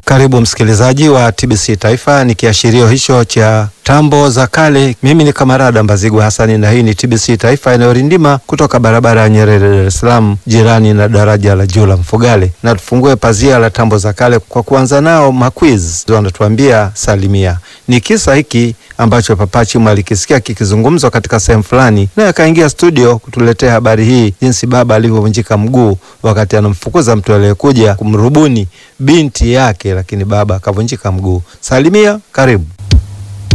Karibu msikilizaji wa TBC Taifa, ni kiashirio hicho cha tambo za kale. Mimi ni Kamarada Mbazigwa Hasani na hii ni TBC Taifa inayorindima kutoka barabara ya Nyerere, Dar es Salaam, jirani na daraja la juu la Mfugale. Na tufungue pazia la tambo za kale kwa kuanza nao maquiz, wanatuambia salimia. Ni kisa hiki ambacho Papa Chimu alikisikia kikizungumzwa katika sehemu fulani, naye akaingia studio kutuletea habari hii, jinsi baba alivyovunjika mguu wakati anamfukuza mtu aliyekuja kumrubuni binti yake, lakini baba akavunjika mguu. Salimia, karibu.